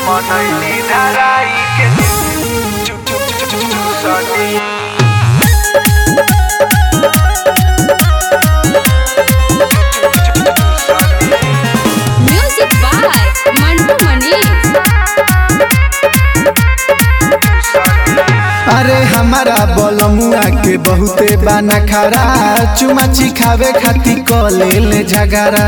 मनैली धराई के चु चु चु चु चु सनी Music by Mantu Mani. अरे हमारा बलमुआ के बहुते बाना खरा चुमाची खावे खाती कले ले झगड़ा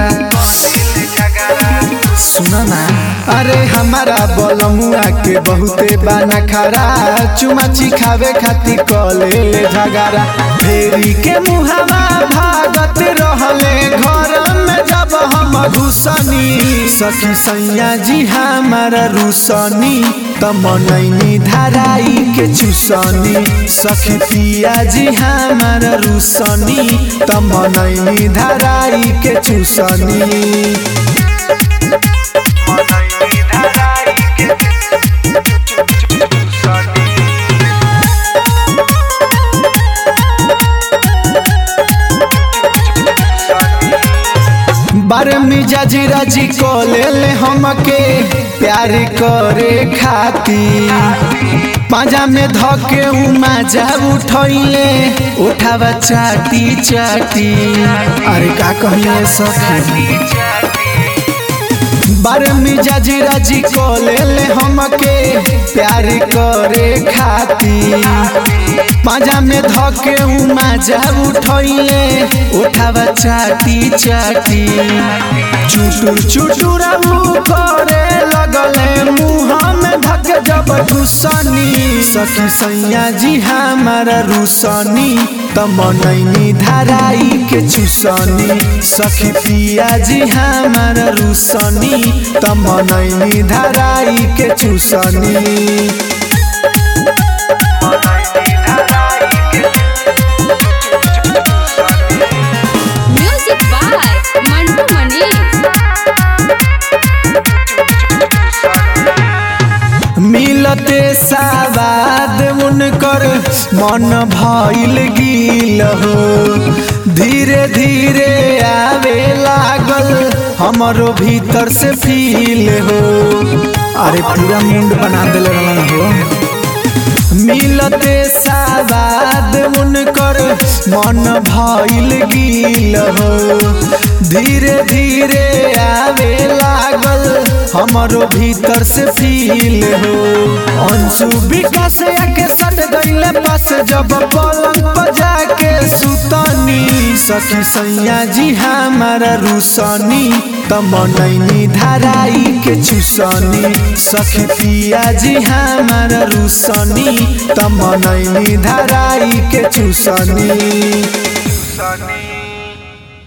सुन ना अरे हमारा बलमुआ के बहुते बाना खरा चुमाची खावे खाती कले ले झगड़ा फेरी के मुहावा भागत रहले घर में जब हम घुसनी सखी सैया जी हमारा रुसनी त मनैनी धराई के चुसनी सखी पिया जी हमारा रुसनी त मनैनी धराई के चुसनी मनैली धराई के चु चु चु चु सनी बारे मिजाज राजी कोले ले हमके प्यार करे खाती पाजा में धके उमा जा उठैले उठावा चाटी चाटी अरे का कहले सखी बारे मिजाज राजी कोले ले हमके प्यार करे खाती पाजा में धके उमा जा उठैले उठावा चाटी चाटी चुटुर चुटुर करे लगले मुँह में धक जब घुसनी सखी सैया जी हमारा रुसनी त मनैनी धराई के चुसनी सखी पिया जी हमारा रुसनी त मनैनी धराई के चुसनी मनैली धराई के चु चु चु चु सनी Music by Mantu Mani. मिलते सावाद उनकर मन भइल गिल हो धीरे धीरे आवे लागल हमरो भीतर से फील हो अरे पूरा मुंड बना दिल रहलन हो मिलते सावाद उनकर मन भइल गिल हो धीरे धीरे आवे लागल हमरो भीतर से फील हो अंशु विकास के सट गईले पास जब पलंग पर जाके सुतनी सखी सैया जी हमारा रुसनी त मनैनी धराई के चुसनी सखी पिया जी हमारा रुसनी त मनैनी धराई के चुसनी सनी